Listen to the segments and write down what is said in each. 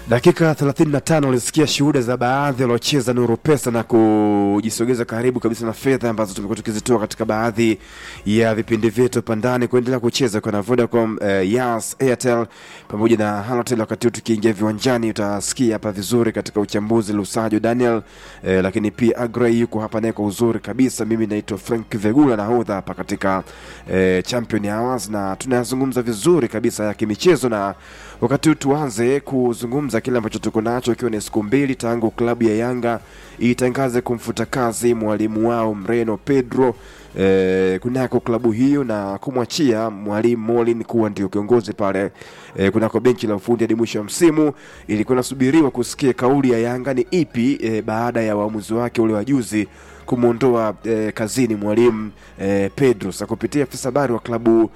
Dakika 35 ulisikia shuhuda za baadhi waliocheza Nuru Pesa na kujisogeza karibu kabisa na fedha ambazo tumekuwa tukizitoa katika baadhi ya vipindi vyetu pandani kuendelea kucheza kwa na Vodacom, eh, Yas, Airtel pamoja na Halotel. Wakati huu tukiingia viwanjani, utasikia hapa vizuri katika uchambuzi Lusajo Daniel, eh, lakini pia Agrey yuko hapa naye kwa uzuri kabisa. Mimi naitwa Frank Vegula nahodha hapa katika eh, Champion Hours na tunazungumza vizuri kabisa ya kimichezo na wakati huu tuanze kuzungumza kile ambacho tuko nacho, ikiwa ni siku mbili tangu klabu ya Yanga itangaze kumfuta kazi mwalimu wao Mreno Pedro eh, kunako klabu hiyo na kumwachia mwalimu Molin kuwa ndio kiongozi pale eh, kunako benchi la ufundi hadi mwisho wa msimu. Ilikuwa nasubiriwa kusikia kauli ya Yanga ni ipi eh, baada ya uamuzi wake ule wa juzi kumwondoa eh, kazini mwalimu eh, Pedro. Sasa kupitia afisa habari wa klabu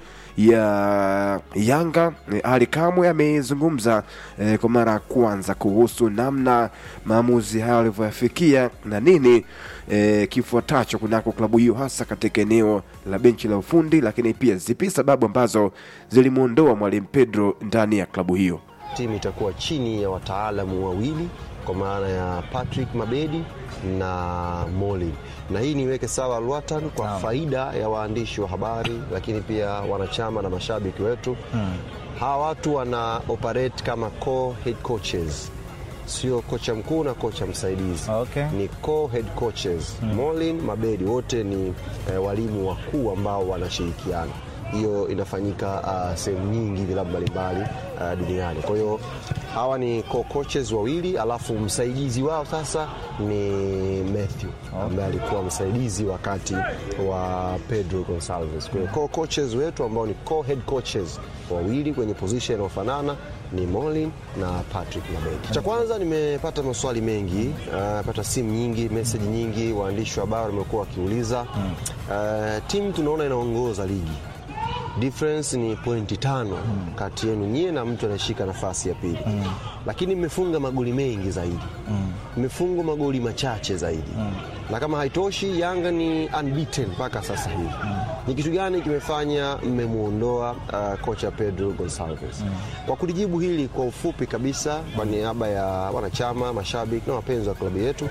ya Yanga eh, Ali Kamwe amezungumza eh, kwa mara ya kwanza kuhusu namna maamuzi hayo alivyoyafikia na nini eh, kifuatacho kunako klabu hiyo hasa katika eneo la benchi la ufundi, lakini pia zipi sababu ambazo zilimwondoa mwalimu Pedro ndani ya klabu hiyo. Timu itakuwa chini ya wataalamu wawili kwa maana ya Patrick Mabedi na Molin, na hii niweke sawa Lwatan kwa Naam. faida ya waandishi wa habari, lakini pia wanachama na mashabiki wetu. Hawa watu wana operate kama co head coaches, sio kocha mkuu na kocha msaidizi Okay. ni co-head coaches Molin Mabedi wote ni eh, walimu wakuu ambao wanashirikiana. Hiyo inafanyika uh, sehemu nyingi vilabu mbalimbali uh, duniani. Kwa hiyo hawa ni co-coaches wawili, alafu msaidizi wao sasa ni Matthew ambaye alikuwa msaidizi wakati wa Pedro Gonsalves. Kwa hiyo co-coaches wetu ambao ni co-head coaches wawili kwenye position inayofanana ni Molin na Patrick Mabedi. Cha kwanza nimepata maswali mengi, uh, pata simu nyingi, message nyingi, waandishi wa habari wamekuwa wakiuliza. Uh, timu tunaona inaongoza ligi difference ni pointi tano kati yenu nyie na mtu anayeshika nafasi ya pili, lakini mmefunga magoli mengi zaidi, mmefungwa magoli machache zaidi, na kama haitoshi, Yanga ni unbeaten mpaka sasa hivi. Ni kitu gani kimefanya mmemwondoa uh, kocha Pedro Gonsalves? Kwa kulijibu hili kwa ufupi kabisa, kwa niaba ya wanachama, mashabiki na wapenzi wa klabu yetu,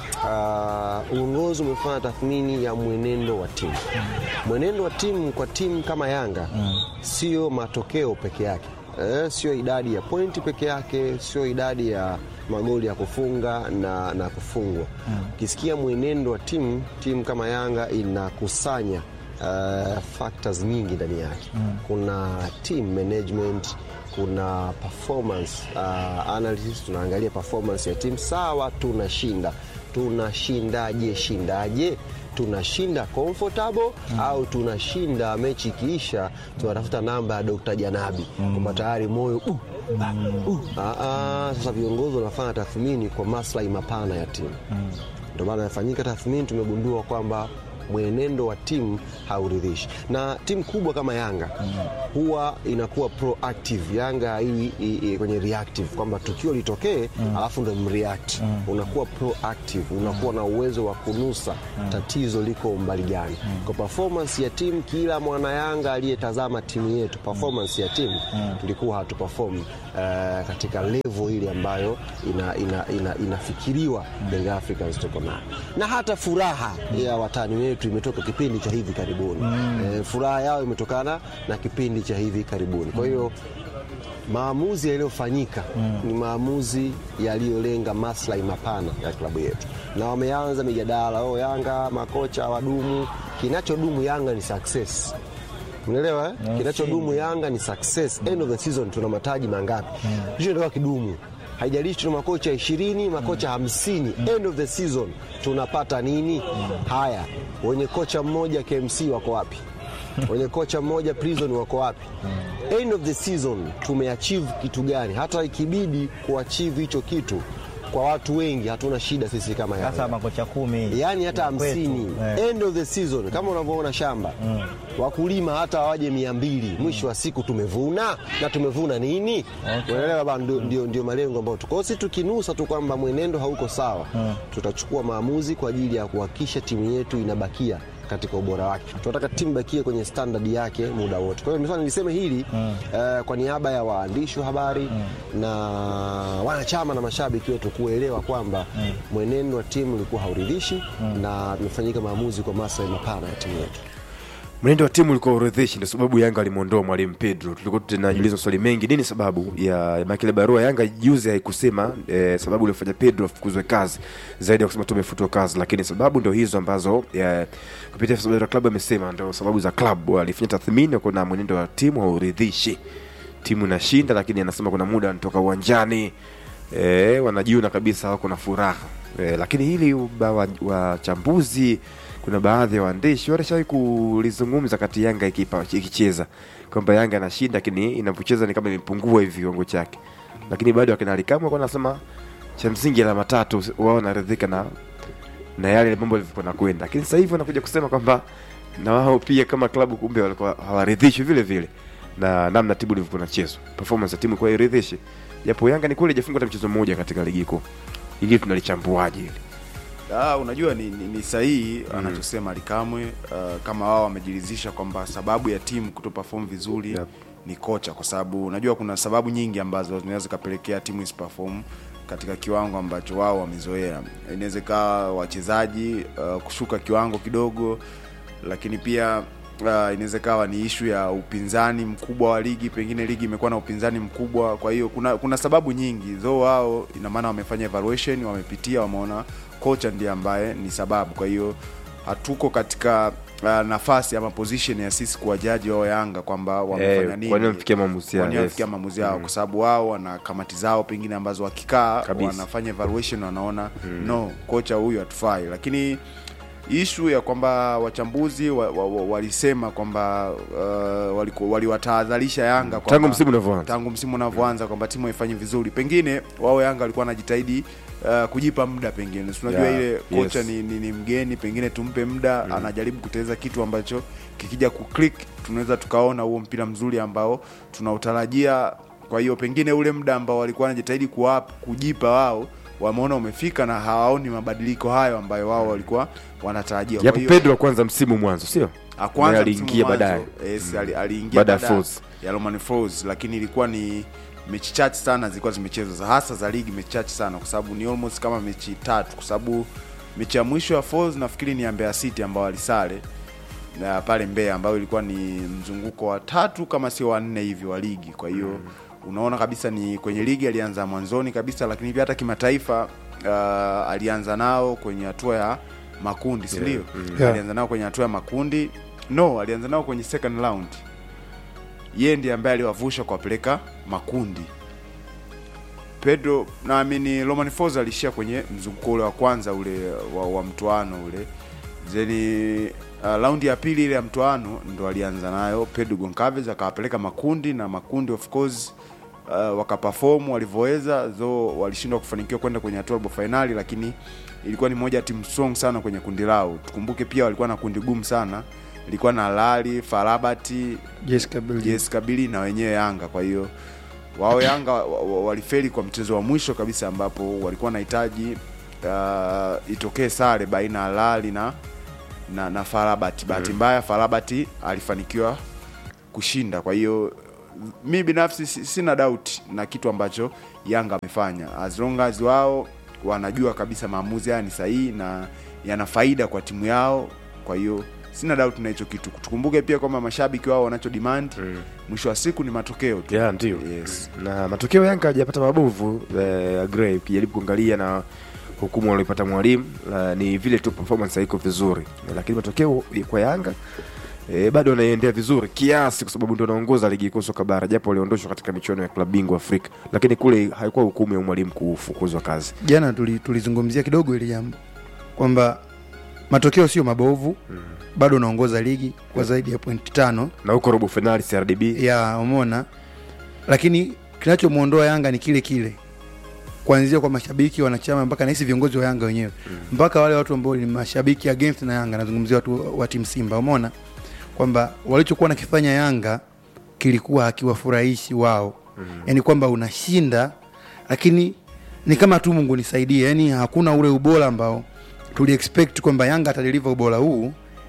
uh, uongozi umefanya tathmini ya mwenendo wa timu. Mwenendo wa timu kwa timu kama Yanga sio matokeo peke yake eh, sio idadi ya pointi peke yake, sio idadi ya magoli ya kufunga na, na kufungwa. Ukisikia mwenendo wa timu, timu kama Yanga inakusanya uh, factors nyingi ndani yake. Kuna team management, kuna performance uh, analysis, tunaangalia performance ya timu. Sawa, tunashinda, tunashindaje? Shindaje? tunashinda comfortable au tunashinda mechi ikiisha tunatafuta namba ya Dr. Janabi kwamba tayari moyo uh, uh. Ah, ah, sasa viongozi wanafanya tathmini kwa maslahi mapana ya timu ndio maana inafanyika tathmini, tumegundua kwamba mwenendo wa timu hauridhishi, na timu kubwa kama Yanga huwa inakuwa proactive. Yanga hii hii- kwenye reactive, kwamba tukio litokee alafu ndo mreact. Unakuwa proactive, unakuwa na uwezo wa kunusa tatizo liko umbali gani. Kwa performance ya timu, kila mwana Yanga aliyetazama timu yetu, performance ya timu tulikuwa hatuperform eh, katika level ile ambayo ina, ina, ina, inafikiriwa Young Africans tuko nayo, na hata furaha ya watani wetu imetoka kipindi cha hivi karibuni. Eh, furaha yao imetokana na kipindi cha hivi karibuni. Kwa hiyo maamuzi yaliyofanyika ni maamuzi yaliyolenga maslahi mapana ya klabu yetu, na wameanza mijadala oh, Yanga makocha wadumu. Kinachodumu Yanga ni success. Unaelewa eh? Kinachodumu Yanga ni success. End of the season tuna mataji mangapi? Hicho ndio kidumu. Haijalishi tuna makocha ishirini, makocha hamsini. End of the season tunapata nini? Haya, wenye kocha mmoja KMC wako wapi? wenye kocha mmoja prison wako wapi? End of the season tumeachieve kitu gani? Hata ikibidi kuachieve hicho kitu kwa watu wengi, hatuna shida sisi kama Yanga Sasa makocha kumi yaani hata ya kwetu, hamsini eh. end of the season kama unavyoona shamba wakulima hata waje mia mbili mwisho wa siku tumevuna na tumevuna nini unaelewa bana ndio, ndio, ndio malengo ambayo tuko si tukinusa tu kwamba mwenendo hauko sawa tutachukua maamuzi kwa ajili ya kuhakikisha timu yetu inabakia katika ubora wake. Tunataka timu bakie kwenye standard yake muda wote. Kwa hiyo nilikuwa niliseme hili eh, kwa niaba ya waandishi wa habari na wanachama na mashabiki wetu kuelewa kwamba mwenendo wa timu ulikuwa hauridhishi na tumefanyika maamuzi kwa maslahi mapana ya timu yetu. mwenendo wa timu ulikuwa uridhishi, ndio sababu Yanga alimwondoa mwalimu Pedro. Tulikuwa tunajiuliza maswali mengi, nini sababu ya makile barua Yanga juzi haikusema eh, sababu iliyofanya Pedro afukuzwe kazi zaidi ya kusema tu amefutwa kazi, lakini sababu ndio hizo ambazo eh, kupitia afisa wa klabu amesema ndio sababu za klabu. Walifanya tathmini, kuna mwenendo wa timu hauridhishi, timu inashinda, lakini anasema kuna muda anatoka uwanjani eh, wanajiona kabisa wako na furaha eh, lakini hili ba- wa- wachambuzi kuna baadhi ya waandishi walishawahi kulizungumza kati Yanga ikipa- ikicheza kwamba Yanga anashinda, lakini inapocheza ni kama imepungua hivi kiwango chake, lakini bado akina Alikamwe walikuwa wanasema cha msingi alama tatu, wao wanaridhika na na yale mambo yalivyokuwa nakwenda, lakini sasa hivi wanakuja kusema kwamba na wao pia kama klabu kumbe walikuwa hawaridhishwi vile vile na namna timu ilivyokuwa inachezwa, performance ya timu ilikuwa iridhishi, japo Yanga ni kweli hajafungwa hata mchezo mmoja katika ligi kuu. Hili tunalichambuaje hili? Ah, unajua ni, ni, ni sahihi anachosema Alikamwe uh, kama wao wamejiridhisha kwamba sababu ya timu kuto perform vizuri Yep. ni kocha, kwa sababu unajua kuna sababu nyingi ambazo zinaweza zikapelekea timu isiperform katika kiwango ambacho wao wamezoea. Inaweza ikawa wachezaji uh, kushuka kiwango kidogo, lakini pia uh, inaweza ikawa ni ishu ya upinzani mkubwa wa ligi, pengine ligi imekuwa na upinzani mkubwa. Kwa hiyo kuna kuna sababu nyingi zo, wao ina maana wamefanya evaluation, wamepitia, wameona kocha ndiye ambaye ni sababu. Kwa hiyo hatuko katika uh, nafasi ama position ya sisi kuwajaji wao Yanga kwamba wamefanya Eh, nini, kwa nini wamefikia maamuzi yao, Kwa nini yes. wamefikia maamuzi yao, kwa sababu wao wana kamati zao pengine ambazo wakikaa Kabisa. wanafanya evaluation, wanaona no, kocha huyu hatufai, lakini ishu ya kwamba wachambuzi wa, wa, wa, walisema kwamba uh, waliku- waliwatahadharisha Yanga kwamba- Tangu msimu unavyoanza. tangu msimu unavyoanza kwamba timu haifanyi vizuri, pengine wao Yanga walikuwa wanajitahidi uh, kujipa muda, pengine si unajua Yeah, ile kocha yes. ni, ni, ni mgeni, pengine tumpe muda anajaribu kuteleza kitu ambacho kikija kuclick tunaweza tukaona huo mpira mzuri ambao tunautarajia. Kwa hiyo pengine ule muda ambao walikuwa wanajitahidi kuwapa kujipa wao wameona umefika na hawaoni mabadiliko hayo ambayo wao walikuwa wanatarajia. Kwa Japo hiyo- Pedro kwanza msimu mwanzo, sio Ah, kwanza Naye msimu aliingia mwanzo, baadaye. yes, ali- aliingia Baada ya baada Folz. ya Romain Folz, lakini ilikuwa ni mechi chache sana zilikuwa zimechezwa za- hasa za ligi, mechi chache sana kwa sababu ni almost kama mechi tatu, kwa sababu mechi ya mwisho ya Folz nafikiri ni ya Mbeya City ambao walisale na pale Mbeya, ambayo ilikuwa ni mzunguko wa tatu kama sio wa nne hivi wa ligi. Kwa hiyo unaona kabisa ni kwenye ligi alianza mwanzoni kabisa, lakini pia hata kimataifa uh, alianza nao kwenye hatua ya makundi, si ndio? Yeah. Alianza nao kwenye hatua ya makundi, no, alianza nao kwenye second round. Yeye ndiye ambaye aliwavusha kuwapeleka makundi. Pedro naamini Romain Folz alishia kwenye mzunguko ule wa kwanza ule wa, wa mtoano ule zeni uh, raundi ya pili ile ya mtoano ndo alianza nayo Pedro Goncalves akawapeleka makundi na makundi of course uh, wakaperform walivyoweza though walishindwa kufanikiwa kwenda kwenye hatua ya robo finali, lakini ilikuwa ni moja ya timu strong sana kwenye kundi lao. Tukumbuke pia walikuwa na kundi gumu sana, ilikuwa na Lali, Farabati, Jessica Belgium. JS Kabili na wenyewe Yanga. Kwa hiyo wao Yanga wa- wa- walifeli kwa mchezo wa mwisho kabisa, ambapo walikuwa wanahitaji uh, itokee sare baina ya Lali na na, na Farabati. Bahati mbaya Farabati alifanikiwa kushinda. Kwa hiyo mi binafsi si- sina doubt na kitu ambacho Yanga amefanya, as long as wao wanajua kabisa maamuzi haya ni sahihi na yana faida kwa timu yao. Kwa hiyo sina doubt na hicho kitu. Tukumbuke pia kwamba mashabiki wao wanacho demand mwisho wa siku ni matokeo tu. yeah, ndio Yes. na matokeo Yanga hajapata mabovu eh, Agrey ukijaribu kuangalia na hukumu walipata mwalimu eh, ni vile tu performance haiko vizuri eh, lakini matokeo kwa Yanga eh, bado wanaiendea vizuri kiasi, kwa sababu ndio wanaongoza ligi kuu soka bara, japo waliondoshwa katika michuano ya klabu bingwa Afrika, lakini kule haikuwa hukumu ya mwalimu kufukuzwa kazi. jana tuli- tulizungumzia kidogo ili jambo kwamba matokeo sio mabovu bado unaongoza ligi kwa zaidi ya pointi tano Na huko robo finali CRDB ya umona lakini kinachomwondoa yanga ni kile kile kuanzia kwa mashabiki wanachama mpaka nahisi viongozi wa yanga wenyewe mpaka wale watu ambao ni mashabiki against na yanga nazungumzia watu wa timu simba umeona kwamba walichokuwa nakifanya yanga kilikuwa hakiwafurahishi wao yaani kwamba unashinda lakini ni kama tu mungu nisaidie yaani hakuna ule ubora ambao tuli expect kwamba yanga atadeliver ubora huu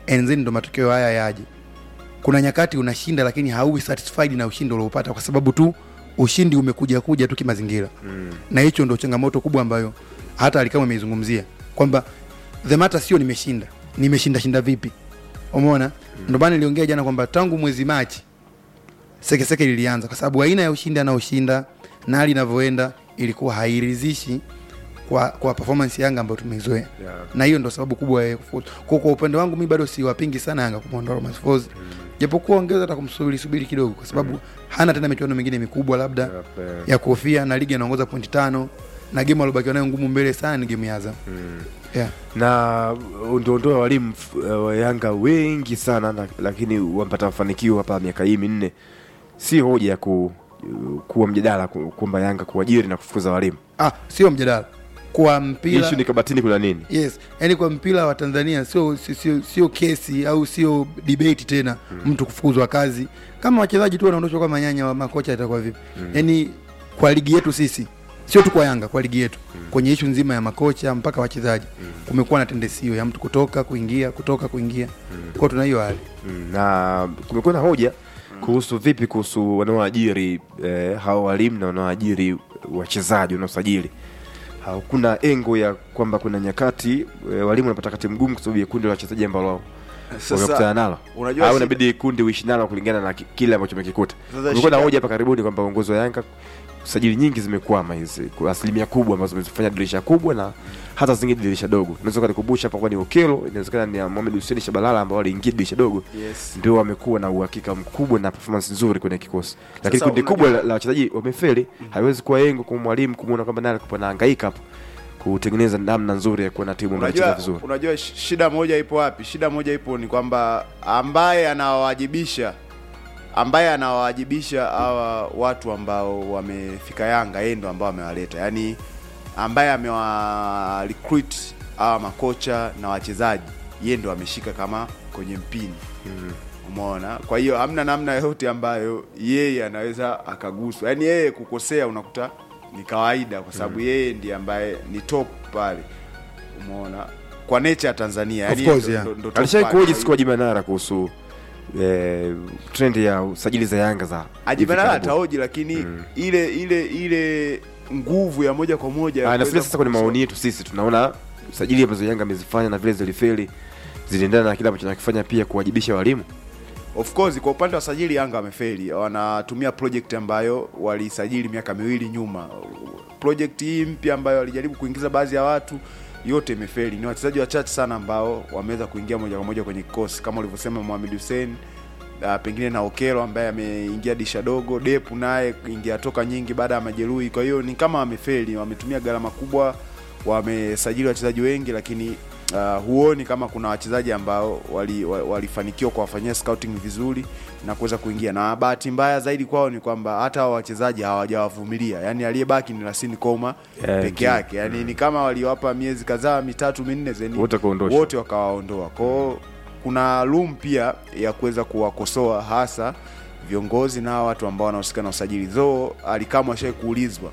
and then ndo matokeo haya yaje kuna nyakati unashinda lakini hauwi satisfied na ushindi uliopata kwa sababu tu ushindi umekuja kuja tu kimazingira mm. na hicho ndo changamoto kubwa ambayo hata alikama ameizungumzia kwamba the matter sio nimeshinda nimeshinda shinda vipi umeona mm. ndo maana niliongea jana kwamba tangu mwezi machi sekeseke lilianza kwa sababu aina ya ushindi anaoshinda na hali inavyoenda ilikuwa hairidhishi kwa, kwa performance ya Yanga ambayo tumeizoea Yeah. na hiyo ndo sababu kubwa ya kufuzu. Kwa, kwa upande wangu mi bado siwapingi sana Yanga kumwondoa Romain Folz japokuwa ongeza hata kumsubiri subiri kidogo kwa sababu hana tena michuano mingine mikubwa labda Yep, eh. ya kuhofia na ligi anaongoza pointi tano na game aliobakiwa nayo ngumu mbele sana ni game ya Azam yeah. na ndondoa walimu uh, wa Yanga wengi sana na, lakini wamepata mafanikio hapa miaka hii minne, si hoja ya ku, kuwa mjadala ku- kwamba Yanga kuajiri na kufukuza walimu. ah, sio mjadala kwa mpira Ishu ni kabatini, kuna nini? yes yani kwa mpira wa tanzania sio sio- sio sio kesi au sio debate tena mm. mtu kufukuzwa kazi kama wachezaji tu wanaondoshwa kama nyanya wa makocha itakuwa vipi mm. yani kwa ligi yetu sisi sio tu kwa yanga kwa ligi yetu mm. kwenye ishu nzima ya makocha mpaka wachezaji mm. kumekuwa na tendensi hiyo ya mtu kutoka kuingia kutoka kuingia mm. kwao tuna hiyo hali Mm, na kumekuwa na hoja kuhusu vipi kuhusu wanaoajiri eh, hao walimu na wanaoajiri wachezaji wanaosajili. Hakuna engo ya kwamba kuna nyakati eh, walimu wanapata wakati mgumu kwa sababu ya kundi la wachezaji ambalo wamekutana nalo unajua au shida- inabidi kundi uishi nalo kulingana na ki- kile ambacho umekikuta. Sasa Kumekuwa na shida- hoja hapa karibuni kwamba uongozi wa Yanga sajili nyingi zimekwama hizi kwa asilimia kubwa ambazo zimefanya dirisha kubwa na hata zingine dirisha dogo. Unaweza kunikumbusha hapa kwa ni Okelo, inawezekana ni ya Mohamed Hussein Shabalala ambao waliingia dirisha dogo Yes. ndio wamekuwa na uhakika mkubwa na performance nzuri kwenye kikosi, lakini Sasa kundi unajua- kubwa la la wachezaji wamefeli. Haiwezi kuwa yengo kwa mwalimu kumwona kwamba naye alikuwa anahangaika hapo kutengeneza namna nzuri ya kuwa na timu ambayo inacheza unajua, vizuri. unajua sh- shida moja ipo wapi shida moja ipo ni kwamba ambaye anawawajibisha ambaye anawawajibisha hawa watu ambao wamefika yanga yeye ndo ambao amewaleta yaani ambaye amewa recruit hawa makocha na wachezaji yeye ndo ameshika kama kwenye mpini umeona kwa hiyo hamna namna yoyote ambayo yeye anaweza akaguswa yaani yeye kukosea unakuta ni kawaida kwa sababu yeye ndiye ambaye ni top pale umeona kwa nature ya tanzania Of yaani course, ndo- yeah. ndo- ndo top Alishai pale. kuhoji siku Haji Manara kuhusu eh, trend ya usajili za Yanga za ajibanala hivi karibuni. ataoji lakini ile ile ile nguvu ya moja kwa moja ya Ah, kuweza nafikiri sasa kwenye kukosoa. maoni yetu sisi tunaona usajili ambazo Yanga amezifanya na vile zilifeli ziliendana na kile ambacho nakifanya pia kuwajibisha walimu. Of course kwa upande wa sajili Yanga wamefeli, wanatumia project ambayo walisajili miaka miwili nyuma. Project hii mpya ambayo walijaribu kuingiza baadhi ya watu yote imefeli. Ni wachezaji wachache sana ambao wameweza kuingia moja kwa moja kwenye kikosi kama ulivyosema Mohamed Hussein uh, pengine na Okelo ambaye ameingia disha dogo, Depu naye ingia toka nyingi baada ya majeruhi. Kwa hiyo ni kama wamefeli, wametumia gharama kubwa, wamesajili wachezaji wengi lakini uh, huoni kama kuna wachezaji ambao wali- wa- walifanikiwa kuwafanyia scouting vizuri na kuweza kuingia, na bahati mbaya zaidi kwao ni kwamba hata hao wachezaji hawajawavumilia, yani aliyebaki ni Lasini Koma Yeah, peke ndio. yake, yani ni kama waliwapa miezi kadhaa mitatu minne zeni Wote kuondosha. wote wakawaondoa kwao. Kuna room pia ya kuweza kuwakosoa hasa viongozi na hawa watu ambao wanahusika na usajili. Zo alikamwe ashai kuulizwa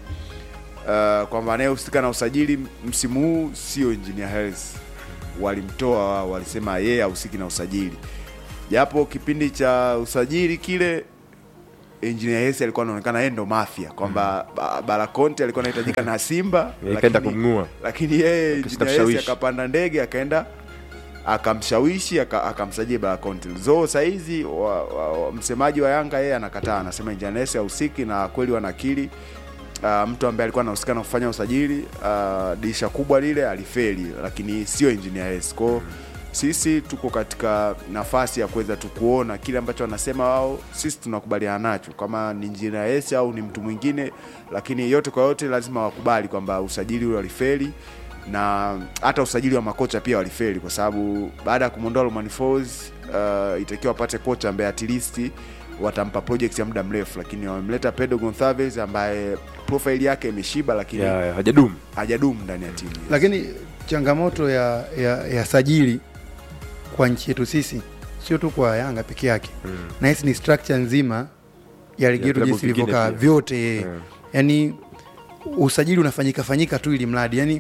uh, kwamba anayehusika na usajili msimu huu sio Engineer Hersi, walimtoa wao, walisema yeye hahusiki na usajili, japo kipindi cha usajili kile Engineer Hersi alikuwa anaonekana yeye ndo mafia kwamba mm. Barakonte alikuwa anahitajika na Simba Ikaenda lakini- kumng'oa. lakini yeye Akashinda Engineer Hersi kushawishi. akapanda ndege akaenda akamshawishi aka- akamsajili Barakonte. Zo saizi wa, wa, wa, msemaji wa Yanga yeye anakataa, anasema Engineer Hersi hahusiki na kweli wanakili uh, mtu ambaye alikuwa anahusika na kufanya usajili uh, dirisha kubwa lile alifeli, lakini sio Engineer Hersi. Kwa hiyo sisi tuko katika nafasi ya kuweza tu kuona kile ambacho wanasema wao, sisi tunakubaliana nacho, kama ni Engineer Hersi au ni mtu mwingine, lakini yote kwa yote lazima wakubali kwamba usajili ule walifeli na hata usajili wa makocha pia walifeli, kwa sababu baada ya kumwondoa Romain Folz uh, itakiwa wapate kocha ambaye at least watampa project ya muda mrefu, lakini wamemleta Pedro Gonçalves ambaye profile yake imeshiba, lakini Ya, ya, hajadumu. hajadumu ndani ya timu. lakini changamoto ya, ya, ya sajili kwa nchi yetu sisi sio tu kwa yanga peke yake mm. na hisi ni structure nzima ya ligi Ya yetu vilabu jinsi vingine ilivyokaa pia. vyote Mm. yani usajili unafanyika fanyika tu ili mradi yani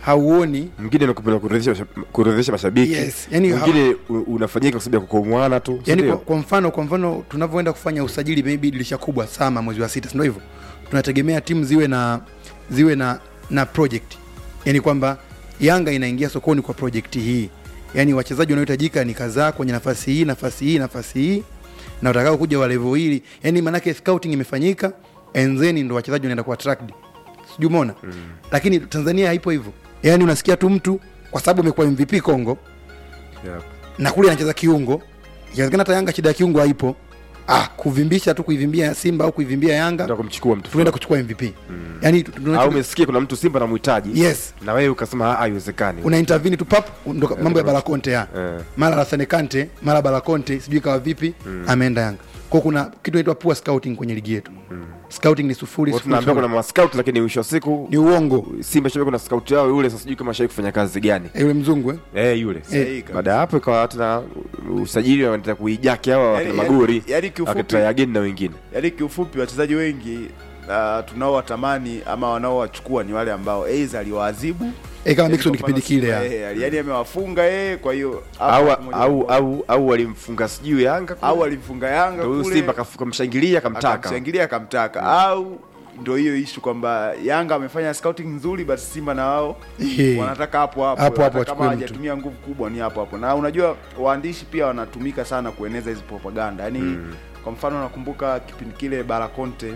hauoni mwingine nakupenda kuridhisha masha- kuridhisha mashabiki Yes, yani mwingine u- unafanyika kwa sababu ya kukomwana tu si yani kwa, ndio? kwa mfano kwa mfano tunavyoenda kufanya usajili maybe dirisha kubwa sama mwezi wa sita si ndio hivyo tunategemea timu ziwe na ziwe na na project yani kwamba yanga inaingia sokoni kwa project hii yani wachezaji wanaohitajika ni kadhaa kwenye nafasi hii nafasi hii nafasi hii na watakao kuja wa level hili yani maanake scouting imefanyika and then ndo wachezaji wanaenda kuwa tracked sijui umeona mm. lakini tanzania haipo hivyo yani unasikia tu mtu kwa sababu amekuwa mvp congo Yeah. na kule anacheza kiungo inawezekana hata yanga shida ya kiungo haipo ah, kuvimbisha tu kuivimbia simba au kuivimbia yanga Ndio kumchukua mtu tunaenda fulani. kuchukua mvp mm. yani tu- tunacho- au umesikia kuna mtu simba namhitaji yes na wewe ukasema "Ah, haiwezekani una intervene tu pap ndo mambo ya balakonte ya Eh. mara Lassana Kante mara balakonte sijui kawa vipi ameenda yanga kwa kuna kitu inaitwa poor scouting kwenye ligi yetu scouting ni sufuri Watu sufuri, tunaambia kuna sufuri. mascout lakini mwisho wa siku ni uongo simba shabiki kuna scout yao yule sasa sijui kama shai kufanya kazi gani Eh, yule mzungu eh? eh yule Sahihi kabisa. baada ya hapo ikawa tena usajili wanaenda kuijaki hawa Yaani- wakina yaani- magori yaani kiufupi- wakitry again na wengine yaani kiufupi wachezaji wengi uh, tunaowatamani ama wanaowachukua ni wale ambao aidha aliwaadhibu Eh, kama Yaani Mixon kwa mfano kipindi kile, Simba, ya. eh, yaani amewafunga yeye kwa hiyo hapo au hapo moja au kwa moja. au au walimfunga sijui yanga kule. au alimfunga Yanga Ndio huyu kule, simba kafu- kamshangilia kamtaka akamshangilia akamtaka au ndo hiyo ishu kwamba Yanga amefanya scouting nzuri, basi Simba na wao Eh. wanataka hapo hapo, Hapo hapo hata wachukue kama mtu. hajatumia nguvu kubwa ni hapo hapo. Na unajua waandishi pia wanatumika sana kueneza hizi propaganda yani kwa mfano nakumbuka kipindi kile Barakonte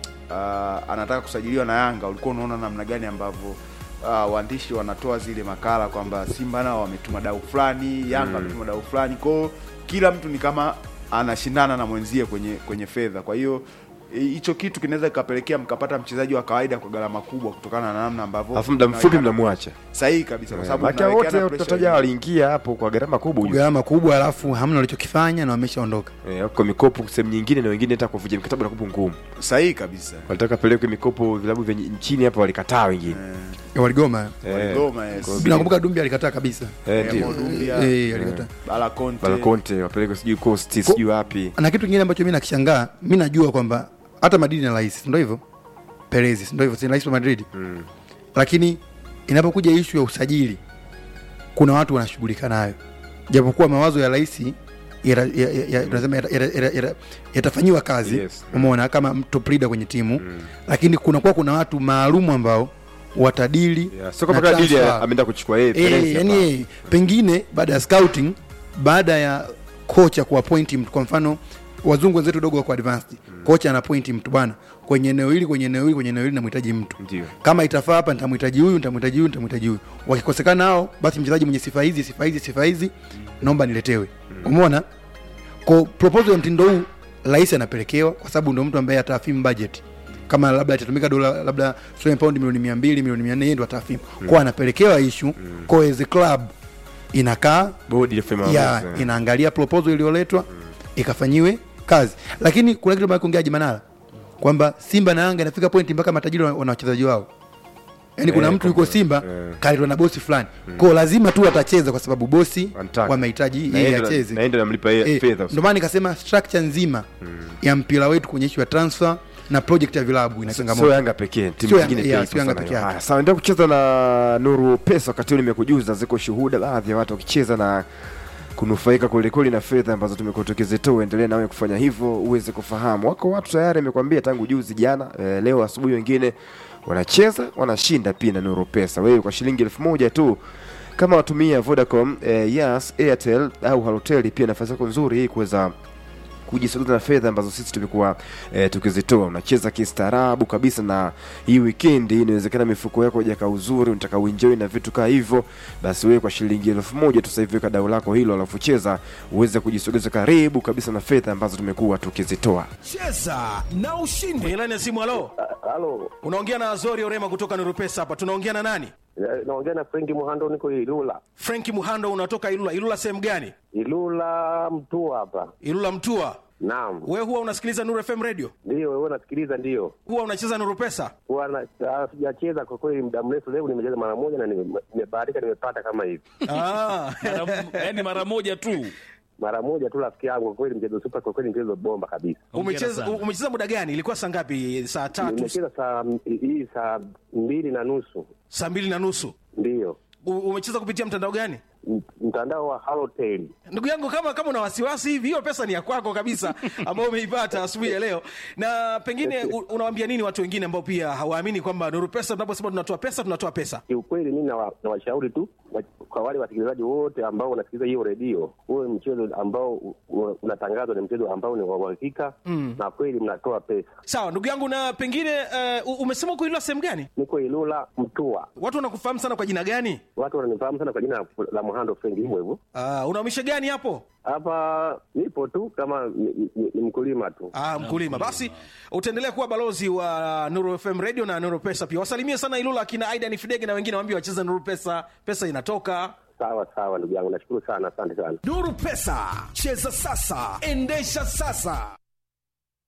uh, anataka kusajiliwa na Yanga, ulikuwa unaona namna gani ambavyo uh, waandishi wanatoa zile makala kwamba Simba nao wametuma dau fulani, Yanga wametuma dau fulani, kwao kila mtu ni kama anashindana na mwenzie kwenye kwenye fedha. Kwa hiyo hi- hicho kitu kinaweza kikapelekea mkapata mchezaji wa kawaida kwa gharama kubwa kutokana na namna ambavyo alafu muda mfupi mnawekana- mnamwacha sahihi kabisa, kwa sababu maka mnawekeana wote pressure tutataja nyingi. waliingia hapo kwa gharama kubwa ujue. gharama kubwa alafu hamna walichokifanya na wameshaondoka Eh, kwa mikopo sehemu nyingine na wengine hata kuvunja mikataba na kubu ngumu sahihi kabisa. walitaka pelekwe mikopo vilabu vya nchini hapa walikataa wengine Eh, waligoma Eh, Waligoma, yes. kwa- nakumbuka dumbi alikataa kabisa eh, ndio. Mo Dumbia, Eh, alikataa Bala Conte. Bala Conte wapelekwe sijui coast sijui wapi na kitu kingine ambacho mi nakishangaa mi najua kwamba hata madrid na rais sindo hivyo perezi sindo hivyo si rais wa madrid Mm. lakini inapokuja ishu ya usajili kuna watu wanashughulika nayo japokuwa mawazo ya rais yata- ya- ya- ya- tunasema yata- yata- yata- yata- yatafanyiwa kazi Yes. umeona kama top leader kwenye timu lakini kunakuwa kuna watu maalumu ambao watadili Yeah, sio kama na kama dili transfer. ameenda kuchukua yeye Eh, Perez yani hapa. eh, pengine baada ya scouting baada ya kocha kuappoint mtu kwa mfano wazungu wenzetu dogo wako advanced kocha anapoint mtu bwana kwenye eneo hili kwenye eneo hili kwenye eneo hili namhitaji mtu Ndio. kama itafaa hapa nitamhitaji huyu nitamhitaji huyu nitamhitaji huyu wakikosekana hao basi mchezaji mwenye sifa hizi sifa hizi sifa hizi naomba niletewe umeona kwa proposal ya mtindo huu rais anapelekewa kwa sababu ndo mtu ambaye ataafimu budget kama labda itatumika dola labda sio pound milioni mia mbili milioni mia nne yeye ndo ataafimu kwa anapelekewa ishu kwa as a club inakaa bodi ilifanya ya maamuzi, eh. inaangalia proposal iliyoletwa ikafanyiwe kazi lakini kuna kitu kuongeaji manara kwamba simba na yanga inafika pointi mpaka matajiri wana wana wachezaji wao yaani kuna Eh, mtu yuko kwamba- simba eh. kaletwa na bosi fulani kwao lazima tu atacheza kwa sababu bosi Wanataka. wamehitaji Na yeye yeye ndo- acheze na yeye ndo namlipa yeye Eh, fedha ndio maana nikasema structure nzima ya mpira wetu kwenye issue ya transfer na project ya vilabu ina sio changamoto Yanga pekee timu Sio nyingine Yanga- pia yeah, ipo sio Yanga sana peke hiyo. yake. Haya, sawa endelea kucheza na Nuru Pesa wakati huu nimekujuza ziko shuhuda baadhi ya watu wakicheza na kunufaika kwelikweli na fedha ambazo tumekuwa tukizitoa endelea nawe kufanya hivyo uweze kufahamu wako watu tayari amekwambia tangu juzi jana eh, leo asubuhi wengine wanacheza wanashinda pia na Nuru Pesa wewe kwa shilingi elfu moja tu kama watumia Vodacom eh, Yas Airtel au Halotel pia nafasi yako nzuri hii kuweza kujisogeza na fedha ambazo sisi tumekuwa e, tukizitoa unacheza kistaarabu kabisa na hii wikendi inawezekana mifuko yako ijaka uzuri unataka uenjoy na vitu kaa hivyo basi wewe kwa shilingi elfu moja tu sasa hivi weka dau lako hilo alafu cheza uweze kujisogeza karibu kabisa na fedha ambazo tumekuwa tukizitoa cheza na ushindi ilani ya simu halo Halo, unaongea na azori orema kutoka nurupesa hapa tunaongea na nani eh, naongea na Frenki Muhando, niko Ilula. frenki muhando unatoka ilula ilula sehemu gani Ilula mtu hapa. ilula mtua Naam, we huwa unasikiliza nuru fm radio ndio wewe unasikiliza? Ndio huwa unacheza nurupesa Huwa na- ah, sijacheza kwa kweli muda mrefu. Leo nimecheza mara moja na nime- nimebahatika, nimepata kama hivi ah. yaani mara moja tu mara moja tu, rafiki yangu. Kwa kweli mchezo super, kwa kweli mchezo bomba kabisa. umecheza sana. umecheza muda gani ilikuwa saa ngapi saa tatu Nimecheza saa hii saa mbili na nusu. saa mbili na nusu Ndiyo, U- umecheza kupitia mtandao gani M- mtandao wa Halotel. ndugu yangu kama kama una wasiwasi hivi hiyo pesa ni ya kwako kabisa ambayo umeipata asubuhi ya leo na pengine u- unawaambia nini watu wengine ambao pia hawaamini kwamba nuru pesa tunaposema tunatoa pesa tunatoa pesa Kiukweli mi nawa- nawashauri tu wa- kwa wale wasikilizaji wote ambao wanasikiliza hiyo redio, huwe mchezo ambao u- u- unatangazwa ni mchezo ambao ni wa uhakika na kweli mnatoa pesa. sawa ndugu yangu na pengine uh, umesema kuilwa sehemu gani Niko Ilula Mtua, watu wanakufahamu sana kwa jina gani watu wananifahamu sana kwa jina la Muhando Frengi, hivyo hivyo. uh, unaumisha gani hapo Hapa nipo tu kama ni, ni, ni mkulima tu. Ah, mkulima basi utaendelea kuwa balozi wa nuru fm radio na nuru pesa pia wasalimie sana ilula akina aidan fidege na wengine waambie wacheza nuru pesa pesa inatoka Sawa sawa, ndugu yangu, nashukuru sana, asante sana. nuru pesa cheza sasa endesha sasa